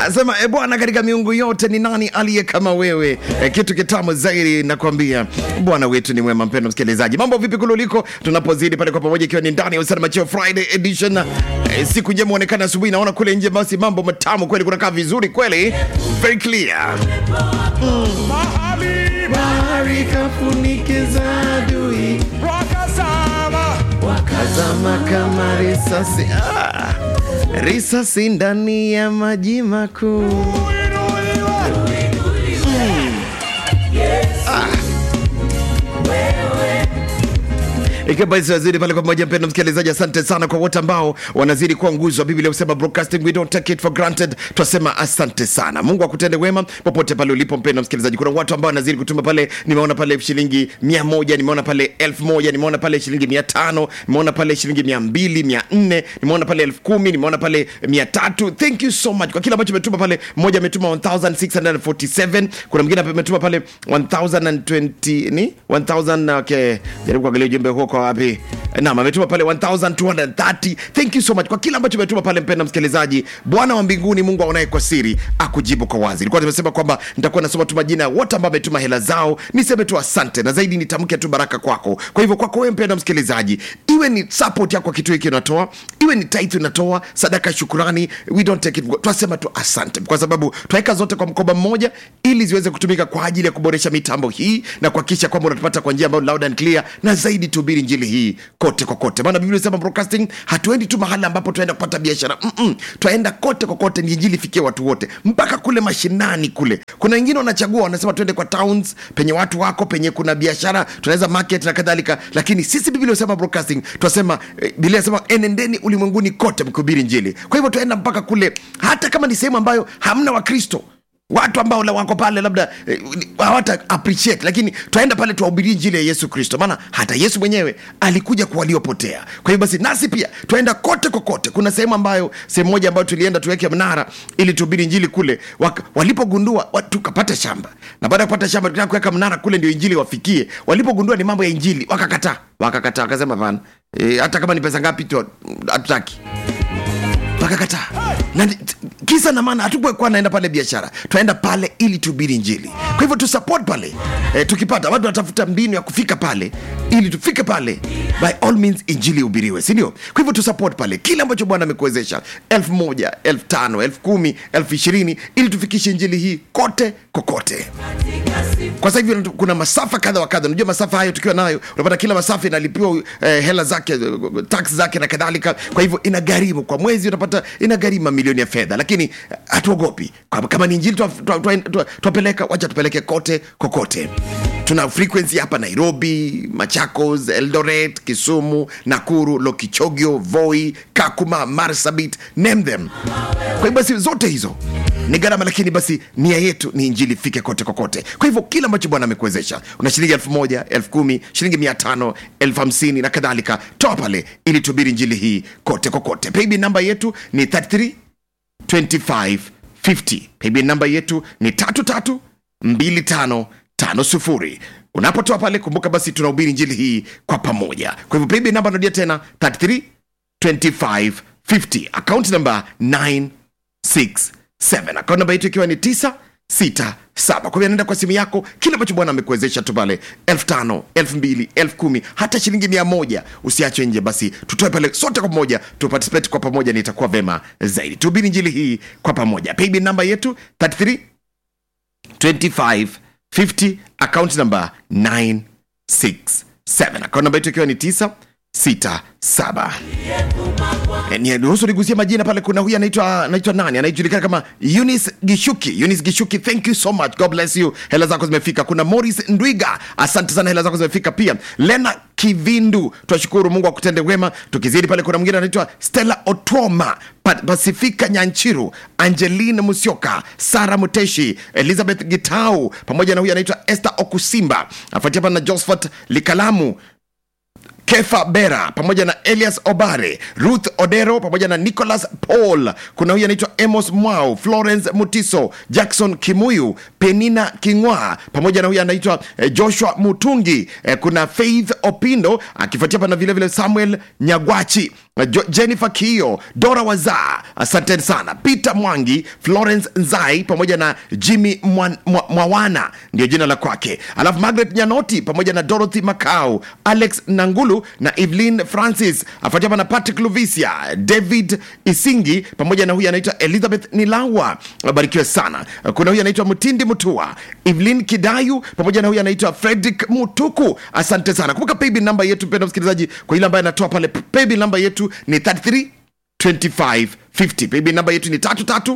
Anasema e Bwana, katika miungu yote ni nani aliye kama wewe? E, kitu kitamu zaidi nakwambia, Bwana wetu ni mwema. Mpendo msikilizaji, mambo vipi kule uliko, tunapozidi pale kwa pamoja, ikiwa ni ndani ya Usana Macheo Friday edition. E, siku njema onekana asubuhi, naona kule nje, basi mambo matamu kweli, kunakaa vizuri kweli, very clear mahali bahari kafunikiza adui wakazama wakazama kama risasi ah, risasi ndani ya maji makuu uinuliwe ikiwa basi wazidi pale kwa pamoja mpendo msikilizaji asante sana kwa wote ambao wanazidi kuwa nguzo wa biblia kusema broadcasting we don't take it for granted twasema asante sana mungu akutende wema popote pale ulipo mpendo msikilizaji kuna watu ambao wanazidi kutuma pale nimeona pale shilingi mia moja nimeona pale elfu moja nimeona pale shilingi mia tano nimeona pale shilingi mia mbili mia nne nimeona pale elfu kumi nimeona pale mia tatu thank you so much kwa kile ambacho umetuma pale mmoja ametuma 1647 kuna mwingine hapa ametuma pale 1020 ni 1000 okay jaribu kuangalia ujumbe huo kwa wapi naam ametuma pale 1230 thank you so much kwa kile ambacho umetuma pale mpenda msikilizaji bwana wa mbinguni mungu aonaye kwa siri akujibu kwa wazi nilikuwa tumesema kwamba nitakuwa nasoma tu majina ya wote ambao ametuma hela zao niseme tu asante na zaidi nitamke tu baraka kwako kwa hivyo kwako wewe mpenda msikilizaji iwe ni support yako kitu hiki unatoa iwe ni tithe unatoa sadaka ya shukurani we don't take it twasema tu asante kwa sababu twaweka zote kwa mkoba mmoja ili ziweze kutumika kwa ajili ya kuboresha mitambo hii na kuhakikisha kwamba unatupata kwa njia ambayo loud and clear na zaidi tuhubiri njili hii kote kokote maana biblia inasema broadcasting hatuendi tu mahali ambapo tunaenda kupata biashara Mm-mm. twaenda kote kokote ni injili ifikie watu wote mpaka kule mashinani kule kuna wengine wanachagua wanasema tuende kwa towns penye watu wako penye kuna biashara tunaweza market na kadhalika lakini sisi biblia inasema broadcasting tunasema eh, biblia inasema enendeni ulimwenguni kote mkihubiri njili kwa hivyo tuenda mpaka kule hata kama ni sehemu ambayo hamna wakristo watu ambao la- wako pale labda eh, hawata appreciate lakini twaenda pale tuwahubirie njili ya yesu kristo maana hata yesu mwenyewe alikuja kwa waliopotea kwa hiyo basi nasi pia twaenda kote kokote kuna sehemu ambayo sehemu moja ambayo tulienda tuweke mnara ili tuhubiri njili kule Wak, walipogundua wa- tukapata shamba na baada ya kupata shamba tukataka kuweka mnara kule ndio injili wafikie walipogundua ni mambo ya injili wakakataa wakakataa wakasema pana e, hata kama ni pesa ngapi tu hatutaki wakakataa na t- kisa na maana hatukuwa naenda pale biashara tunaenda pale ili tuhubiri njili kwa hivyo tusupport pale e, tukipata watu wanatafuta mbinu ya kufika pale ili tufike pale by all means injili ihubiriwe sindio kwa hivyo tusupport pale kile ambacho bwana amekuwezesha elfu moja elfu tano elfu kumi elfu ishirini ili tufikishe injili hii kote kokote kwa sasa hivi kuna masafa kadha wa kadha unajua masafa hayo tukiwa nayo unapata kila masafa inalipiwa eh, hela zake eh, tax zake na kadhalika kwa hivyo inagharimu kwa mwezi unapata inagharimu mamilioni ya fedha lakini eh, hatuogopi Kwa- kama ni injili twa- twa- twa- twa- twapeleka wacha tupeleke kote kokote tuna frequency hapa nairobi machakos eldoret kisumu nakuru lokichogio voi kakuma marsabit name them kwa hiyo basi zote hizo ni gharama lakini basi nia yetu ni injili ifike kote kokote kwa hivyo kile ambacho bwana amekuwezesha una shilingi elfu moja elfu kumi shilingi mia tano elfu hamsini na kadhalika toa pale ili tubiri injili hii kote kokote paybill namba yetu ni 33 25 50 paybill namba yetu ni tatu tatu mbili tano tano sufuri unapotoa pale kumbuka basi tunahubiri injili hii kwa pamoja kwa hivyo paybill namba narudia tena 33 25 50 account namba 9 67 akaunti namba yetu ikiwa ni 967 kwa hivyo anaenda kwa simu yako kile ambacho bwana amekuwezesha tu pale elfu tano elfu mbili elfu kumi hata shilingi mia moja usiache nje basi tutoe pale sote kwa pamoja tuparticipate kwa pamoja na itakuwa vema zaidi tuhubiri njili hii kwa pamoja paybill namba yetu 33 25 50 account number 967 account namba yetu ikiwa ni 967 Eh, ni- ruhusu nigusie majina pale kuna huyu anaitwa anaitwa nani anajulikana kama Eunice Gishuki Eunice Gishuki thank you so much God bless you hela zako zimefika kuna Morris Ndwiga asante sana hela zako zimefika pia Lena Kivindu twashukuru Mungu akutende wema tukizidi pale kuna mwingine anaitwa Stella Otwoma Pa- Pasifika Nyanchiru Angeline Musyoka Sara Muteshi Elizabeth Gitau pamoja na huyu anaitwa Esther Okusimba afuatia hapa na Josephat Likalamu kefa bera pamoja na elias obare ruth odero pamoja na nicholas paul kuna huyu anaitwa emos mwau florence mutiso jackson kimuyu penina kingwa pamoja na huyu anaitwa eh, joshua mutungi eh, kuna faith opindo akifuatia pana vilevile samuel nyagwachi Jo- jennifer kio dora wazaa asanteni sana peter mwangi florence nzai pamoja na jimmy Mwan- Mwa- mwawana ndio jina la kwake alafu margaret nyanoti pamoja na dorothy macau alex nangulu na evelyn francis afuatia hapa na patrick luvisia david isingi pamoja na huyu anaitwa elizabeth nilawa abarikiwe sana kuna huyu anaitwa mtindi mutua evelyn kidayu pamoja na huyu anaitwa fredrick mutuku asante sana kumbuka paybill namba yetu mpenda msikilizaji kwa ile ambaye anatoa pale paybill namba yetu ni 33 2550 paybill namba yetu ni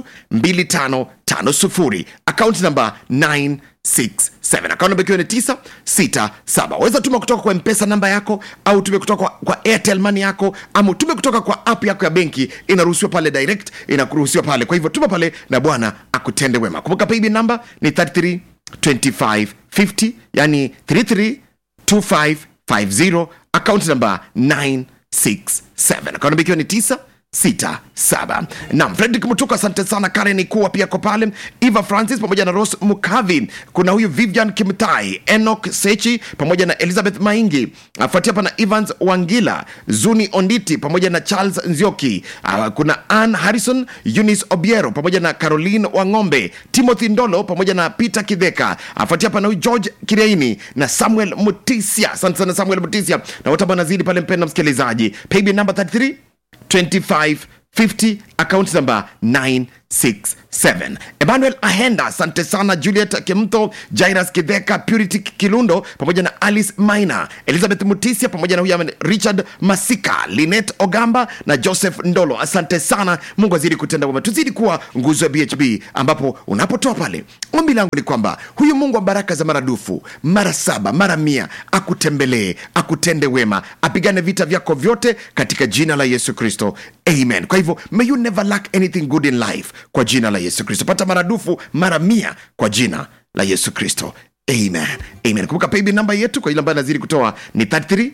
332550 akaunti namba 967 akaunti namba ikiwa ni 967 waweza tuma kutoka kwa mpesa namba yako au tume kutoka kwa, kwa airtel money yako ama tume kutoka kwa app yako ya benki inaruhusiwa pale direct inakuruhusiwa pale kwa hivyo tuma pale na bwana akutende wema kumbuka paybill namba ni 33 2550 yani 33 2550 akaunti namba 967 akaunti namba ikiwa ni 967 nam fredrik mutuko asante sana karen kuwa pia ko pale eva francis pamoja na ros mukavi kuna huyu vivian kimtai enok sechi pamoja na elizabeth maingi afuatia hapa na evans wangila zuni onditi pamoja na charles nzioki uh, kuna ann harrison eunice obiero pamoja na caroline wang'ombe timothy ndolo pamoja na peter kidheka afuatia hapa na huyu george kireini na samuel mutisia asante sana samuel mutisia na wote ambao nazidi pale mpenda msikilizaji paybill number 33 2550 account number 967 emmanuel ahenda asante sana juliet kimtho jairas kidheka purity kilundo pamoja na alice maina elizabeth mutisia pamoja na huyu ame- richard masika linet ogamba na joseph ndolo asante sana mungu azidi kutenda wema tuzidi kuwa nguzo ya bhb ambapo unapotoa pale ombi langu ni kwamba huyu mungu wa baraka za maradufu mara saba mara mia akutembelee akutende wema apigane vita vyako vyote katika jina la yesu kristo amen kwa hivyo may you never lack anything good in life kwa jina la yesu kristo pata maradufu mara mia kwa jina la yesu kristo amen amen kumbuka paybill namba yetu kwa ile ambayo nazidi kutoa ni 33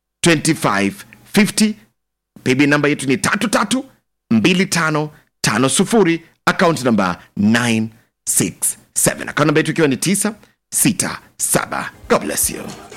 2550 paybill namba yetu ni 332550 akaunti namba 967 akaunti namba yetu ikiwa ni 967 god bless you